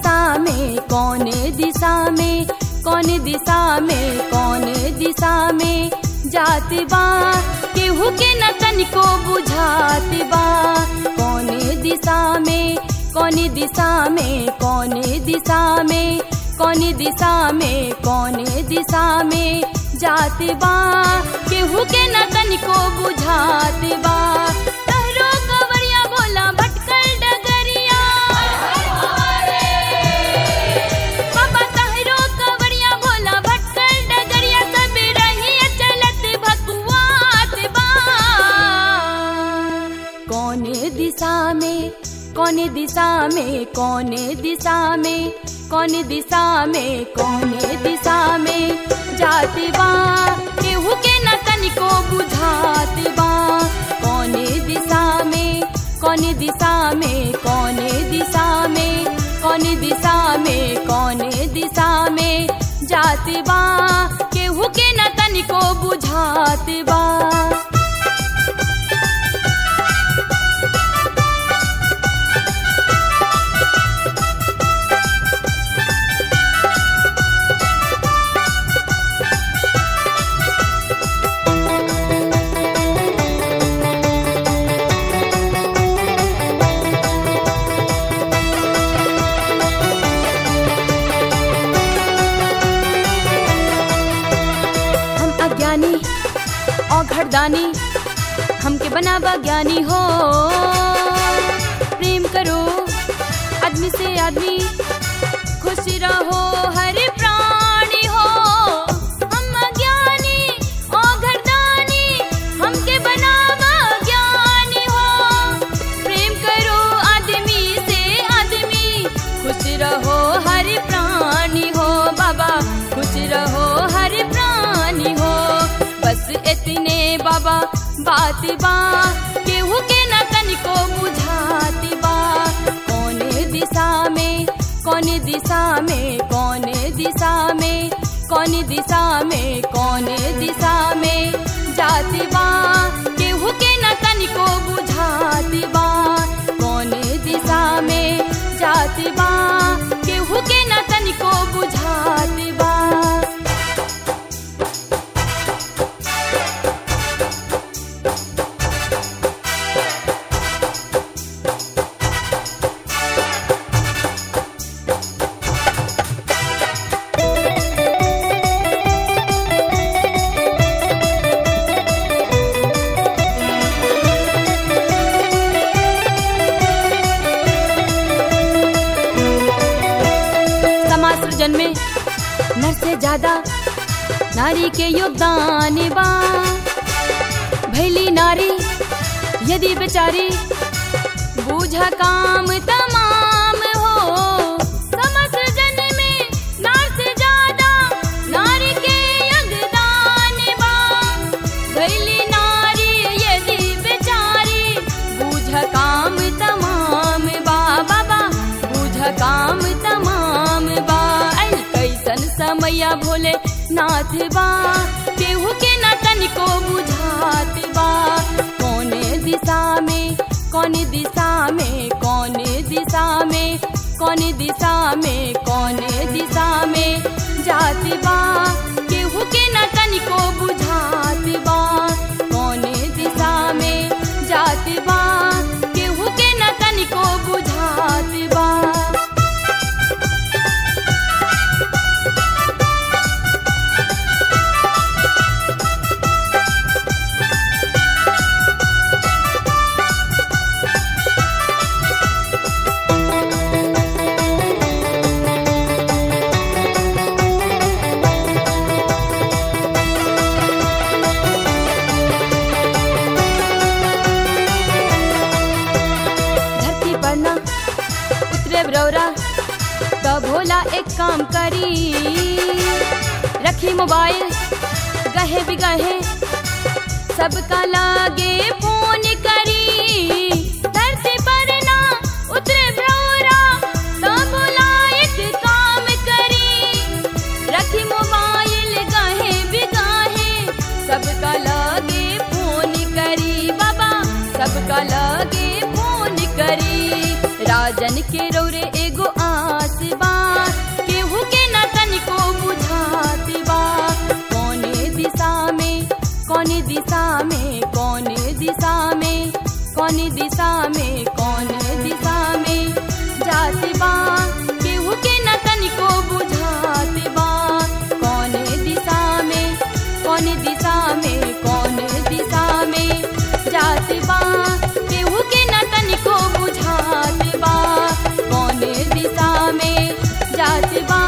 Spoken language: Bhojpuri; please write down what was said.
दिशा में कौन दिशा में कौन दिशा में कौन दिशा में जात बा केहू के न तनिको बुझात बा कौन दिशा में कौन दिशा में कौन दिशा में कौन दिशा में कौन दिशा में जात बा केहू के न तनिको बुझात बा तहरो कवरिया बोला भटकल डगरिया बाबा तहरो कवरिया बोला भटकल डगरिया सब रही चलत भकुआत बा कौन दिशा में कौन दिशा में कौन दिशा में कौन दिशा में कौन दिशा में जात बा केहू के न तनिको बुझात बा कौन दिशा में कौन दिशा में कौन दिशा में कौन दिशा में कौन दिशा में जात बा केहू के न तनिको बुझात बा हम अज्ञानी और घरदानी हमके बनावा ज्ञानी हो प्रेम करो आदमी से आदमी खुश रहो हर प्राणी हो हम अज्ञानी और घरदानी हमके बनावा ज्ञानी हो प्रेम करो आदमी से आदमी खुश रहो हर प्राणी हो बाबा खुश रहो हर प्राणी हो बस इतने बाबा बात बा केहू के न तनिको बुझात बा कौन दिशा में कौन दिशा में कौन दिशा में कौन दिशा में कौन दिशा में जात बा केहू के न तनिको बुझात बा कौन दिशा में जात बा केहू के न तनिको बुझात बा समाज सृजन में नर से ज्यादा नारी के योगदान बा भैली नारी यदि बेचारी बूझा काम तमाम हो समाज सृजन में नार से ज्यादा नारी के योगदान बा भैली नारी यदि बेचारी बूझ काम तमाम बा बाबा बूझ काम तमाम बा अल कैसन समया भोले नाथ बा केहू के न तनिको बुझात बा कौन दिशा में कौन दिशा में कौन दिशा में कौन दिशा में कौन दिशा में जात बा केहू के न तनिको बुझात बा कौन दिशा में जात बा केहू के न तनिको बुझात बा धरती पर ना उतरे ब्रौरा तो भोला एक काम करी रखी मोबाइल गहे बिगहे सबका लागे फोन करी धरती पर ना उतरे ब्रौरा तो भोला एक काम करी रखी मोबाइल गहे बिगाहे सबका लागे फोन करी बाबा सबका लागे फोन करी राजन के रौरे एगो आस जात बा